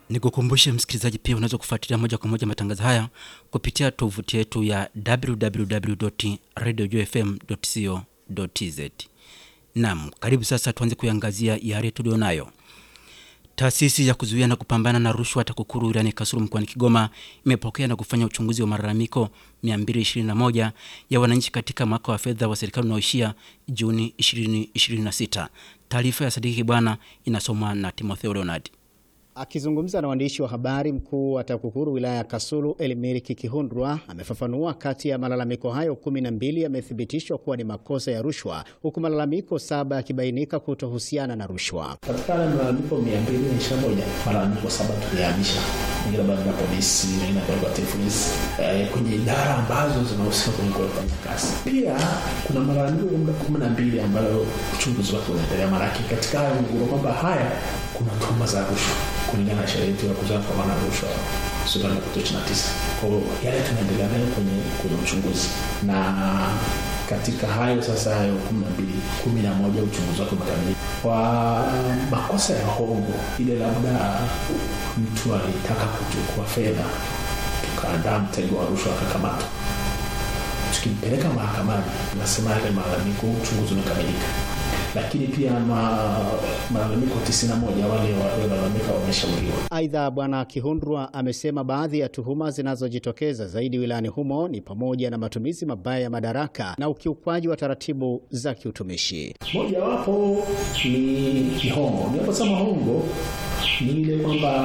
Nikukumbushe msikilizaji, pia unaweza kufuatilia moja kwa moja matangazo haya kupitia tovuti yetu ya www.radiojfm.co.tz. Naam, karibu sasa tuanze kuiangazia yale tulionayo. Taasisi ya kuzuia na kupambana na rushwa TAKUKURU wilayani Kasulu mkoani Kigoma imepokea na kufanya uchunguzi wa malalamiko 221 ya wananchi katika mwaka wa fedha wa serikali unaoishia Juni 2026. Taarifa ya Sadiki Bwana inasomwa na Timotheo Leonard. Akizungumza na waandishi wa habari, mkuu wa TAKUKURU wilaya ya Kasulu Elimiriki Kihundwa amefafanua kati ya malalamiko hayo kumi na mbili yamethibitishwa kuwa ni makosa ya rushwa, huku malalamiko saba yakibainika kutohusiana na rushwa. Katika yale malalamiko mia mbili na ishirini na moja malalamiko saba tulihamisha, mengine bado ya polisi, mengine kwa TFS eh, kwenye idara ambazo zinahusika kwenye kufanya kazi. Pia kuna malalamiko kumi na mbili ambayo uchunguzi wake unaendelea, maanake katika hayo mguro kwamba haya kuna tuhuma za rushwa kulingana na sheria yetu ya kuzuia kupambana na rushwa sura ya ishirini na tisa. Kwa hiyo yale tunaendelea nayo kwenye kwenye uchunguzi, na katika hayo sasa, hayo kumi na mbili, kumi na moja uchunguzi wake umekamilika kwa makosa ya hongo, ile labda mtu alitaka kuchukua fedha, tukaandaa mtego wa rushwa, akakamatwa, tukimpeleka mahakamani, nasema yale malalamiko, uchunguzi umekamilika lakini pia malalamiko 91 wale waliolalamika wameshauriwa. Aidha, Bwana Kihundrwa amesema baadhi ya tuhuma zinazojitokeza zaidi wilayani humo ni pamoja na matumizi mabaya ya madaraka na ukiukwaji wa taratibu za kiutumishi. Mojawapo ni hongo. Ninaposema hongo ni ile kwamba